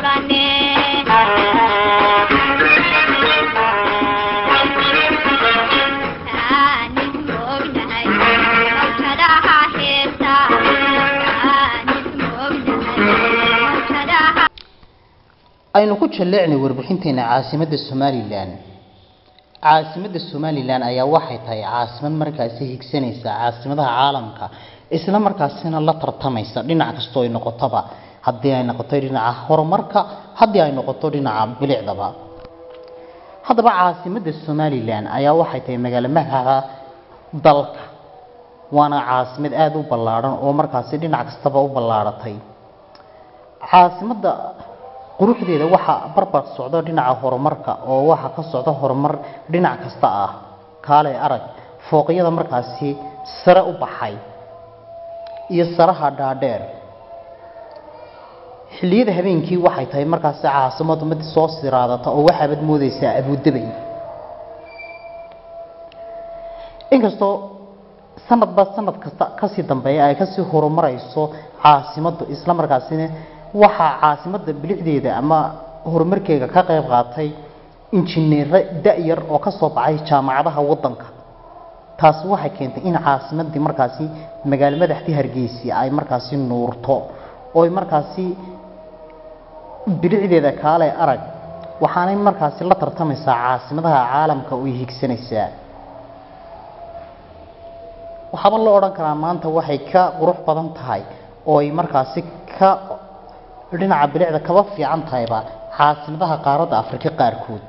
furane aanis moognahay mawjadaha heesa aanis moognahay mawjadaha aynu ku jalleecnay warbixinteena caasimadda somalilan caasimadda somalilan ayaa waxay tahay caasimad markaasi higsanaysa caasimadaha caalamka isla markaasina la tartamaysa dhinac kastoo ay noqotoba haddii ay noqoto dhinaca horumarka haddii ay noqoto dhinaca bilicdaba haddaba caasimadda somalilan ayaa waxay tahay magaalo magaca dalka waana caasimad aada u ballaadhan oo markaasi dhinac kastaba u ballaaratay caasimadda quruxdeeda waxaa barbar socdo dhinaca horumarka oo waxaa ka socda horumar dhinac kasta ah kaale arag fooqyada markaasi sare u baxay iyo saraha dhaadheer xilliyada habeenkii waxay tahay markaasi caasimadu mid soo siraadata oo waxaabad moodeysaa abuudabay inkastoo sanadba sanad kasta kasii dambeeya ay kasii horumarayso caasimaddu isla markaasina waxaa caasimadda bilicdeeda ama horumarkeega ka qayb qaatay injineero da-yar oo ka soo baxay jaamacadaha waddanka taasi waxay keentay in caasimaddii markaasi magaalo madaxdii hargeysa ay markaasi nuurto oo ay markaasi bilicdeeda kaale arag waxaanay markaasi la tartamaysaa caasimadaha caalamka oo ay higsanaysaa waxaaba la odhan karaa maanta waxay ka qurux badan tahay oo ay markaasi ka dhinaca bilicda kaba fiican tahayba caasimadaha qaaradda afrika qaarkood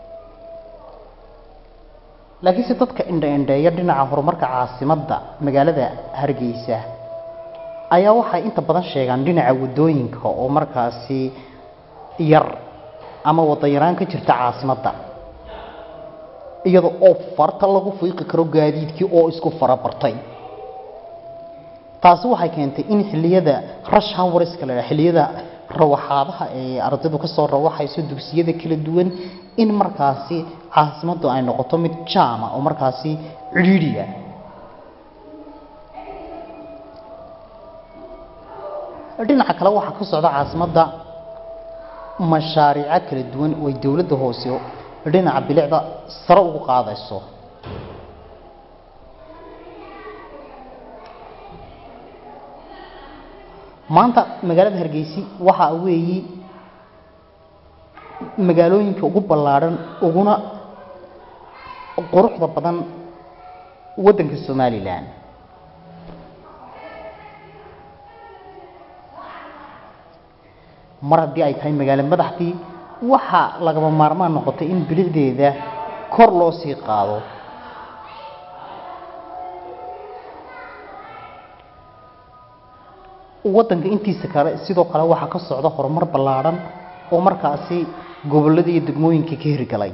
laakiinse dadka indha-indheeya dhinaca horumarka caasimadda magaalada hargeysa ayaa waxay inta badan sheegaan dhinaca waddooyinka oo markaasi yar ama waddo yaraan ka jirta caasimadda iyada oo farta lagu fiiqi karo gaadiidkii oo isku farabartay taasi waxay keentay in xilliyada rush hourska la yidhaha xilliyada rawaxaadaha ee ardaydu kasoo rawaxayso dugsiyada kala duwan in markaasi caasimaddu ay noqoto mid jaama oo markaasi cidhiidhiya dhinaca kale waxaa ka socda caasimadda mashaariico kala duwan oo ay dowladda hoose dhinaca bilicda sare ugu qaadayso maanta magaalada hargeysi waxa weeyi magaalooyinka ugu ballaadhan uguna quruxda badan waddanka somalilan mar haddii ay tahay magaalo madaxdii waxaa lagaba maarmaan noqotay in bilicdeeda kor loo sii qaado waddanka intiisa kale sidoo kale waxaa ka socda horumar ballaadhan oo markaasi gobollada iyo degmooyinka ka hirgalay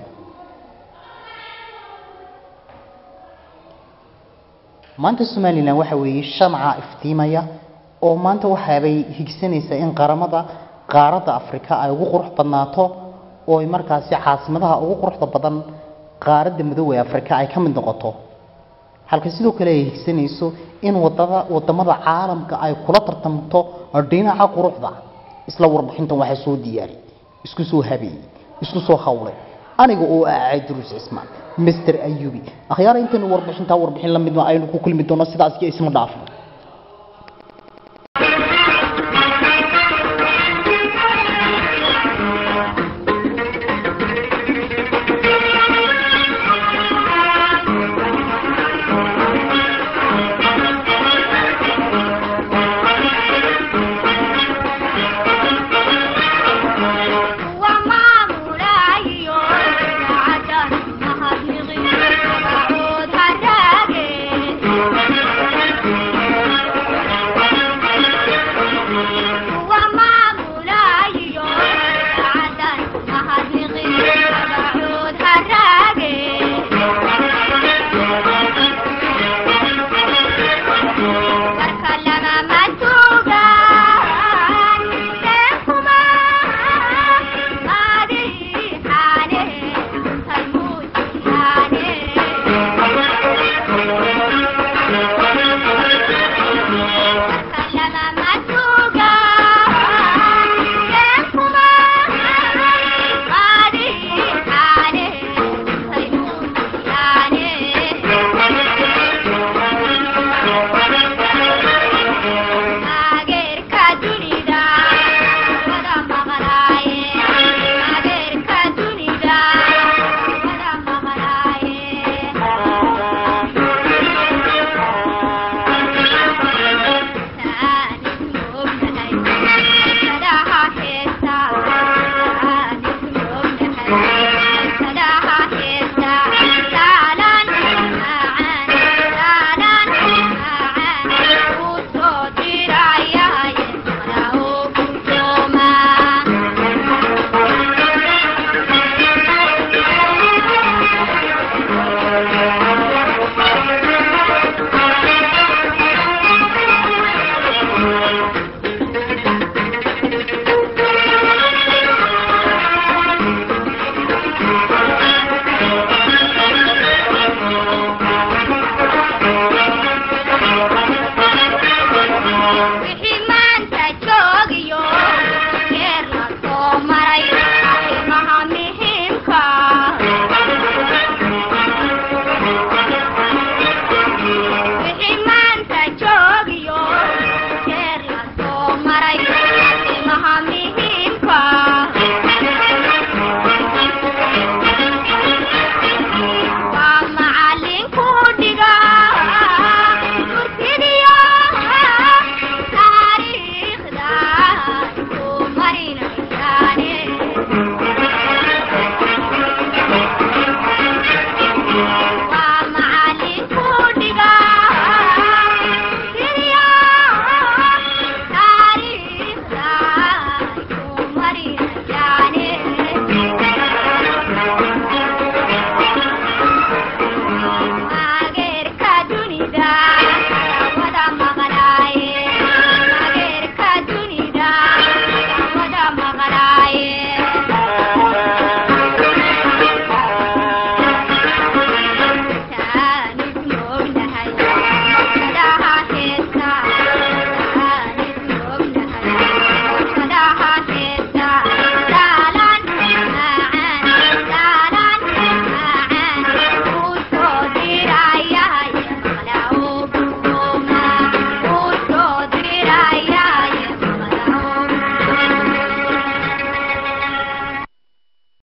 maanta somalilan waxa weeye shamca iftiimaya oo maanta waxaabay higsanaysaa in qaramada qaaradda afrika ay ugu qurux badnaato oo ay markaasi caasimadaha ugu quruxda badan qaaradda midoobey afrika ay ka mid noqoto halka sidoo kale ay higsanayso in wadada wadamada caalamka ay kula tartamto dhinaca quruxda isla warbixintan waxaa soo diyaari isku soo habeeyey isku soo hawlay aniga oo ah cabdiruus cismaan master ayubi akhyaara intaynu warbixintaa warbixin la midma aynu ku kulmi doono sidaas iyo isma dhaafno